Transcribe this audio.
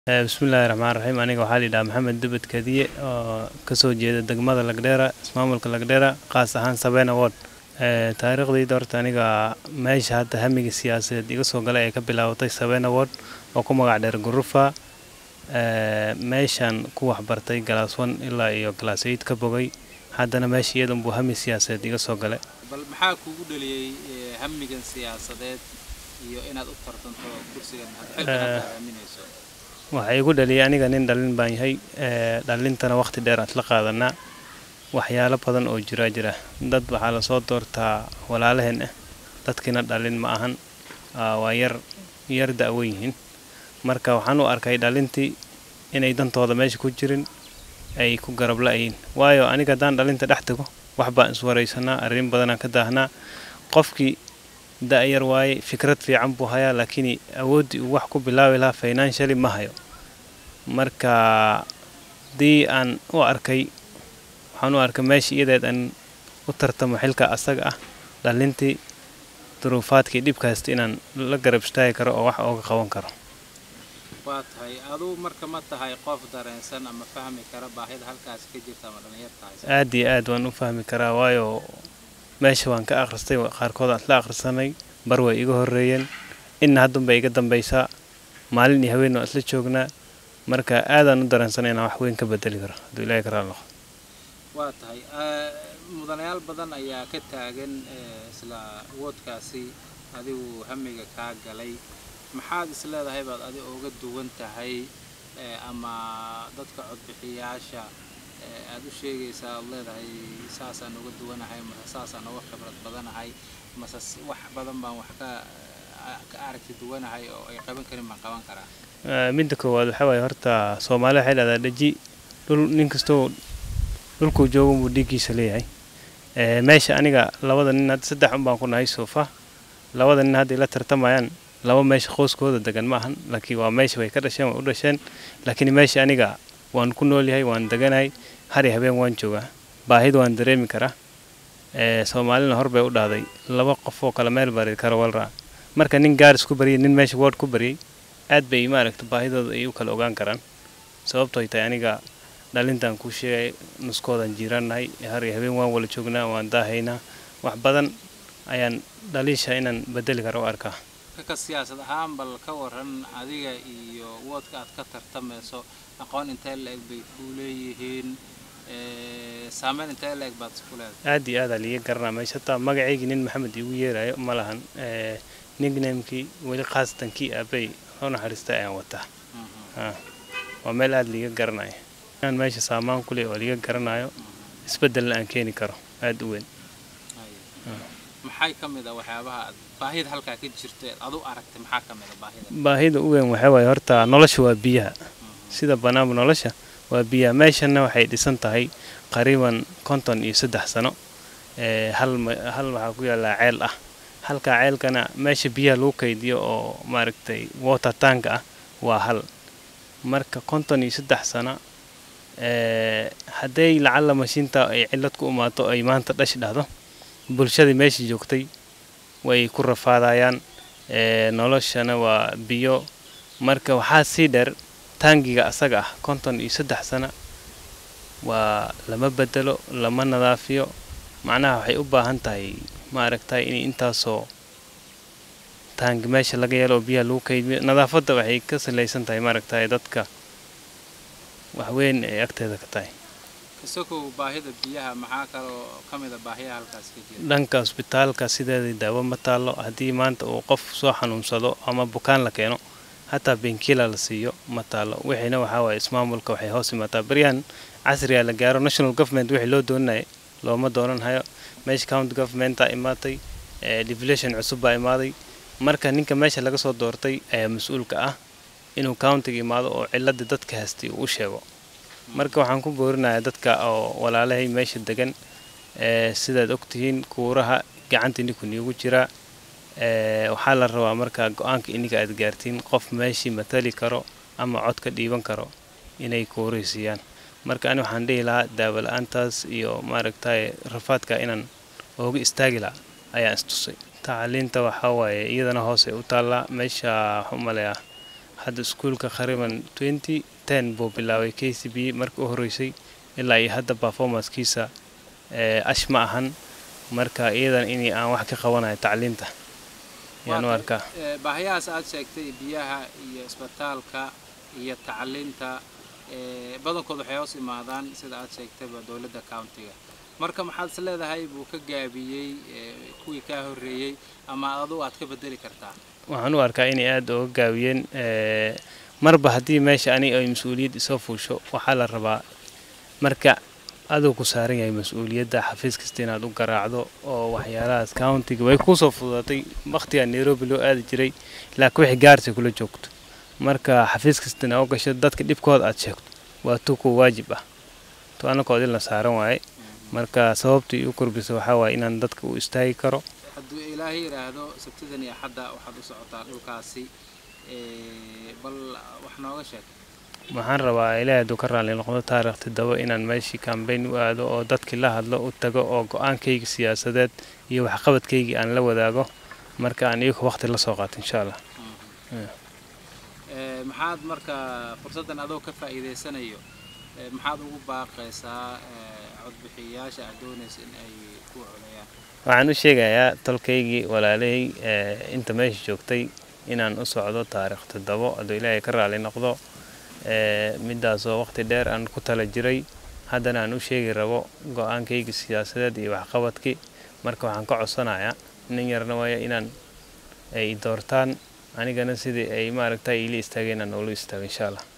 bismillaahi raxmaan raxiim aniga waxaa layidhaha maxamed dubed kadiye oo kasoo jeeda degmada lagdheera ismaamulka lagdheera qaas ahaan sabeena ward taariikhdayda horta aniga meesha hadda hamiga siyaasadeed iga soo galay ay ka bilaabatay sabeena ward oo ku magac dheer gurufa meeshaan ku waxbartay galaas one ilaa iyo galaas eight ka bogay haddana meesha iyadan buu hami siyaasadeed iga soo galay bal maxaa kugu dhaliyey hamigan siyaasadeed iyo inaad u tartanto kursigan xilkan hadda aaminayso waxaa igu dhaliyay aniga nin dhalin baan yahay dhalintana waqti dheer aan isla qaadanaa waxyaalo badan oo jiraa jira dad waxaa lasoo doortaa walaalaheen ah dadkiina dhalin ma ahan waa yar yar da'wan yihiin marka waxaan u arkay dhalintii inay dantooda meesha ku jirin ay ku garab la'yiin waayo aniga haddaan dhalinta dhex tago wax baan iswaraysanaa arrin badanaan ka daahnaa qofkii da'yar waaye fikrad fiican buu hayaa laakiin awooddii uu wax ku bilaabi lahaa financially ma hayo marka haddii aan u arkay waxaan u arkay meesha iyadeed aan u tartamo xilka asaga ah dhalintii duruufaadkii dhibkaasta inaan la garab istaagi karo oo wax ooga qaban karo waa tahay aduu marka ma tahay qof dareensan ama fahmi kara baahida halkaas ka jirta ama dhallinyar tahay aad iyo aad waan u fahmi karaa waayo meesha waan ka akhristay qaarkood aan isla akhrisanay bar way iga horreeyeen inna haddunbay iga dambaysaa maalin iyo haween waan isla joognaa marka aadaan u dareensanay inaan wax weyn ka bedeli karo hadduu ilaahay ka raali noqdo waa tahay mudanayaal badan ayaa ka taagan isla woodkaasi adigu hamiga kaa galay maxaad is leedahay baad adi uga duwan tahay ama dadka codbixiyaasha aad u sheegaysaa ad leedahay saasaan uga duwanahay mase saasaan uga khibrad badanahay mase wax badan baan wax ka ka aragti duwanahay oo ay qaban karin baan qaban karaa midda koowaad waxaa waaye horta soomaalida waxay dhahdaa dhaji dhul nin kastoo dhulkuu joogo buu dhiiggiisa leeyahay meesha aniga labada nin hadda saddex un baan ku nahay soofa labada nin hadda ila tartamayaan laba meesha qooskooda degan ma ahan laakiin waa meesha way ka dhasheen way u dhasheen laakiin meesha aniga waan ku noolyahay waan deganahay har iyo habeen waan joogaa baahida waan dareemi karaa soomaalina hor bay u dhahday laba qof oo kale meel bari kara walraa marka nin gaaris ku baryay nin meesha wood ku baryay aad bay maaragta baahidooda ay u kala ogaan karaan sababtooy tahay aniga dhalintaan kuu sheegay nuskoodan jiirannahay har iyo habeen waan wala joognaa waan daahaynaa wax badan ayaan dhaliisha inaan bedeli kara u arkaa ka siyaasad ahaan bal ka waran adiga iyo woodka aad ka tartamayso aqoon intee la-eg bay kuu leeyihiin saameyn intee la-eg baad isku leedahay aad iyo aadaa liiga garanaa meesha hataa magacaygii nin maxamed iigu yeerayo ma lahan nicknamekii weli khaasatan kii aabay u naxariistay ayaan wataa waa meel aada liiga garanaya inaan meesha saamaan ku leh oo liiga garanayo isbeddelna aan keeni karo aada u weyn maxay ka mid a waxyaabaha baahida halkaa ka jirta adu aragtay maxaa ka mid a baahida baahida u weyn waxaa waaye horta nolosha waa biyaha sida banaanba nolosha waa biyaha meeshanna waxay dhisan tahay qariiban konton iyo saddex sano hal hal waxaa ku yaallaa ceel ah halkaa ceelkana meesha biyaha lagu kaydiyo oo maaragtay water tanka ah waa hal marka konton iyo saddex sano hadday lacalla mashiinta ay cillad ku imaato ay maanta dhash dhahdo bulshadii meesha joogtay way ku rafaadayaan noloshana waa biyo marka waxaa sii dheer taangiga asaga ah konton iyo saddex sano waa lama bedelo lama nadaafiyo macnaha waxay u baahan tahay maaragtay inay intaasoo taangi meesha laga yeelo oo biyaha lagu kaydiyo nadaafadda waxay ka salaysan tahay maaragtay dadka waxweyn ay agteeda ka tahay isagow baahida biyaha maxaa kaloo ka mid a baahiyaha halkaas ka jira dhanka cusbitaalka sideedii daawo ma taallo haddii maanta uu qof soo xanuunsado ama bukaan la keeno hataa benkila la siiyo ma taallo wixiina waxaa waaye ismaamulka waxay hoos imaataa baryahan casriga la gaaro national government wixii loo doonaya looma doonan hayo meesha county governmentaa imaatay devolution cusub baa imaaday marka ninka meesha laga soo doortay ayaa mas-uulka ah inuu countiga imaado oo ciladii dadka haystay uu u sheego marka waxaan ku boorinayaa dadka oo walaalahay meesha degan sidaad ogtihiin kuuraha gacanta idinku niigu jiraa waxaa la rabaa marka go-aanka ininka aad gaartiin qof meeshii matali karo ama cod ka dhiiban karo inay kuurihii siiyaan marka ani waxaan dhihi lahaa daawo la-aantaas iyo maaragtay rafaadka inaan ooga istaagi lahaa ayaan istusay tacliinta waxaa waaye iyadana hoos ay u taallaa meesha waxaan u maleeyaa hadda iskuulka khariban twenty ten buu bilaabay k c b markii u horreysay ilaa iyo hadda performancekiisa ash ma ahan marka iyadan in aan wax ka qabanayo tacliinta yaan u arkaa baahiyahaas aad sheegtay biyaha iyo isbitaalka iyo tacliinta badankood waxay hoos imaadaan sida aad sheegtayba dowladda countiga marka maxaad is leedahay buu ka gaabiyey kuwii kaa horreeyey ama adu aad ka bedeli kartaa waxaan u arkaa inay aada uga gaabiyeen marba haddii meesha ani ay mas-uuliyad isoo fuusho waxaa la rabaa marka aduu ku saaran yahay mas-uuliyadda xafiis kasta inaad u garaacdo oo waxyaalahaas countiga way kuusoo fududatay wakhtigaa nairobi loo aadi jiray laakiin wixii gaarsi kula joogto marka xafiis kastana u gasho dadka dhibkooda aad sheegto waa tu ku waajib ah to anakood in la saaran waaye marka sababtii u korbisa waxaa waaye inaan dadka u istaagi karo hadduu ilaahay yidhaahdo sabtidan iyo xadda waxaad u socotaa dhulkaasi bal wax nooga sheeg waxaan rabaa ilaahay hadduu ka raalli noqdo taarikh toddoba inaan meeshii kambayn u aado oo dadkii la hadlo u tago oo go-aankayga siyaasadeed iyo waxqabadkaygii aan la wadaago marka aan iyagu waqti la soo qaato insha allah maxaad marka fursaddan adoo ka faa'iidaysanayo maxaad ugu baaqaysaa codbixiyayaasha aad doonaysa in ay ku codeeyaan waxaan u sheegayaa tolkaygii walaalahey inta meesha joogtay inaan u socdo taarikh toddobo hadduu ilaahay ka raalli noqdo midaasoo waqti dheer aan ku tala jiray haddana aan u sheegi rabo go-aankayga siyaasadeed iyo waxqabadkii marka waxaan ka codsanayaa nin yarna waaya inaan ay doortaan anigana sidii ay maaragta iila istaageen aan ula istaago insha allah